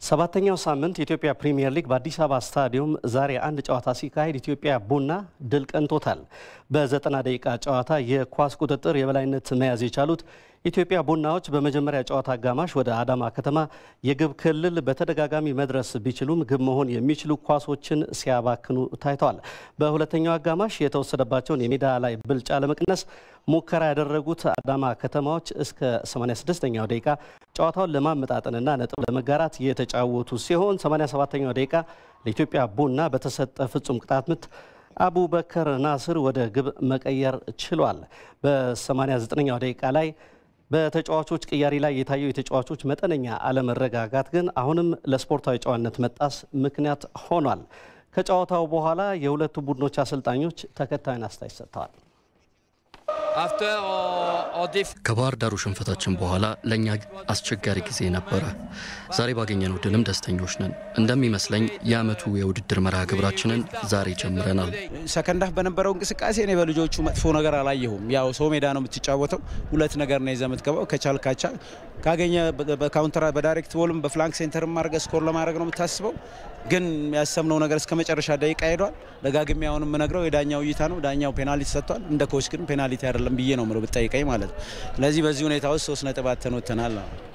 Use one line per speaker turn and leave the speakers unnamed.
ሰባተኛው ሳምንት የኢትዮጵያ ፕሪምየር ሊግ በአዲስ አበባ ስታዲየም ዛሬ አንድ ጨዋታ ሲካሄድ ኢትዮጵያ ቡና ድል ቀንቶታል። በዘጠና ደቂቃ ጨዋታ የኳስ ቁጥጥር የበላይነት መያዝ የቻሉት ኢትዮጵያ ቡናዎች በመጀመሪያ ጨዋታ አጋማሽ ወደ አዳማ ከተማ የግብ ክልል በተደጋጋሚ መድረስ ቢችሉም ግብ መሆን የሚችሉ ኳሶችን ሲያባክኑ ታይተዋል። በሁለተኛው አጋማሽ የተወሰደባቸውን የሜዳ ላይ ብልጫ ለመቀነስ ሙከራ ያደረጉት አዳማ ከተማዎች እስከ 86ኛው ደቂቃ ጨዋታውን ለማመጣጠንና ነጥብ ለመጋራት የተጫወቱ ሲሆን 87ኛው ደቂቃ ለኢትዮጵያ ቡና በተሰጠ ፍጹም ቅጣት ምት አቡበከር ናስር ወደ ግብ መቀየር ችሏል። በ89ኛው ደቂቃ ላይ በተጫዋቾች ቅያሪ ላይ የታየው የተጫዋቾች መጠነኛ አለመረጋጋት ግን አሁንም ለስፖርታዊ ጨዋነት መጣስ ምክንያት ሆኗል። ከጨዋታው በኋላ የሁለቱ ቡድኖች አሰልጣኞች ተከታዩን አስተያየት ሰጥተዋል።
ከባህር ዳሩ ሽንፈታችን በኋላ ለእኛ አስቸጋሪ ጊዜ ነበረ። ዛሬ ባገኘነው ድልም ደስተኞች ነን። እንደሚመስለኝ የዓመቱ የውድድር መርሃ ግብራችንን ዛሬ ጀምረናል።
ሰከንዳፍ በነበረው እንቅስቃሴ እኔ በልጆቹ መጥፎ ነገር አላየሁም። ያው ሰው ሜዳ ነው የምትጫወተው። ሁለት ነገር ነው ይዘህ የምትገባው። ከቻል ካቻ ካገኘ በካውንተር በዳይሬክት ቦልም በፍላንክ ሴንተርም ማድረግ ስኮር ለማድረግ ነው የምታስበው። ግን ያሰብነው ነገር እስከ መጨረሻ ደቂቃ ሄዷል። ደጋግሜ አሁን የምነግረው የዳኛው እይታ ነው። ዳኛው ፔናልቲ ሰጥቷል። እንደ ኮች ግን ፔናልቲ አይደለም ብዬ ነው ምለው ብጠይቀኝ ማለት ነው። ስለዚህ በዚህ ሁኔታ ውስጥ ሶስት ነጥብ አተን ወጥተናል።